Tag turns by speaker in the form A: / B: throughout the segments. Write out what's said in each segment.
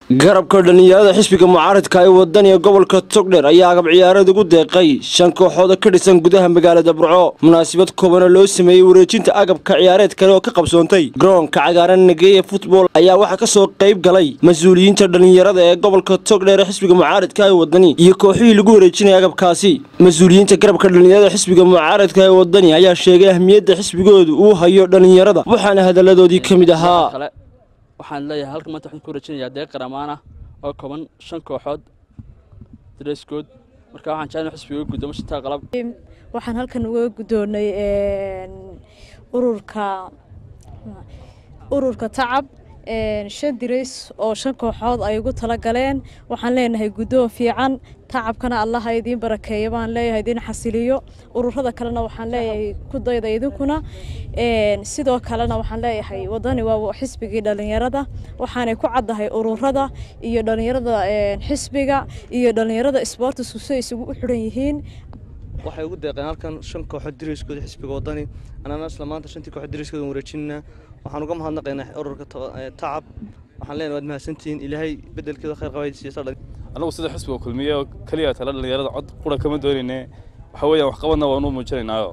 A: garabka dhallinyarada xisbiga mucaaradka ee wadaniga gobolka togdher ayaa agab ciyaareed ugu deeqay shan kooxood oo ka dhisan gudaha magaalada burco munaasabad koobana loo sameeyey wareejinta agabka ciyaareed kale oo ka qabsoontay garoonka cagaaran nageeye futbol ayaa waxaa kasoo qayb galay mas-uuliyiinta dhallinyarada ee gobolka togdher ee xisbiga mucaaradka ee wadani iyo kooxihii lagu wareejinaya agabkaasi mas-uuliyiinta garabka dhallinyarada xisbiga mucaaradka ee wadani ayaa sheegay ahmiyadda xisbigoodu uu hayo dhallinyarada waxaana hadaladoodii ka mid ahaa
B: waxaan leeyahay halkan maanta waxaan ku wareejinayaa deeq qaramaan ah oo kooban shan kooxood dareeskood marka waxaan jeclay xisbiga gudoomo shantaa qalab
C: waxaan halkan uga guddoonnay ururka ururka tacab shan dirays oo shan kooxood ay ugu tala galeen waxaan leenahay guddoon fiican tacabkana allaha idiin barakeeyo baan leeyahay idiin xasiliyo ururada kalena waxaan leeyahay ku dayda idinkuna sidoo kalena waxaan leeyahay wadani waa xisbigii dhallinyarada waxaanay ku caddahay ururada iyo dhallinyarada xisbiga iyo dhallinyarada isboortisku si ay isugu xidhan yihiin
D: waxay ugu deeqeen halkan shan kooxood diriskooda xisbiga wadani anana isla maanta shantii kooxood diriskooda wareejinana waxaan uga mahadnaqaynaa ururka tacab waxaan leenahay waad mahadsantihiin ilaahay bedelkeeda khayr qabaysiisa
E: annagu sida xisbiga kulmiye oo keliya tala dhallinyarada cod qura kama doonayne waxa weeyaan waxqabadna waanu muujinaynaayo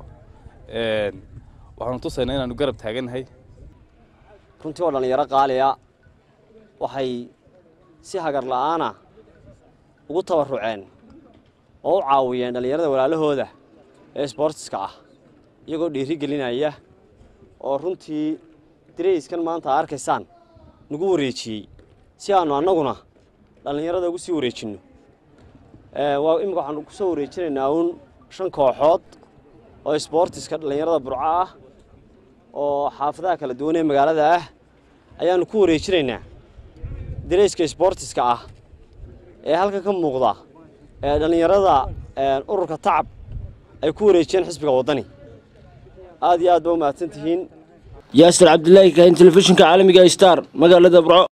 E: waxaanu tusaynaa inaanu garab taagannahay
F: runtii oo dhallinyaro qaaliya waxay si hagar la'aana ugu tabaruceen oo u caawiyeen dhallinyarada walaalahooda ee sboortiska ah iyagoo dhiiri gelinaya oo runtii dirayskan maanta a arkaysaan nagu wareejiyey si aannu annaguna dhallinyarada ugu sii wareejinno waa imika waxaanu ku soo wareejinaynaa uun shan kooxood oo sboortiska dhallinyarada burco ah oo xaafadaha kala duwan ee magaalada ah ayaannu ku wareejinaynaa dirayska sboortiska ah ee halkan ka muuqda ee dhallinyarada ururka tacab ay ku wareejiyeen xisbiga waddani aad iyo aad ba u mahadsan tihiin
A: yaasir cabdilaahi kahin telefishinka caalamiga star magaalada burco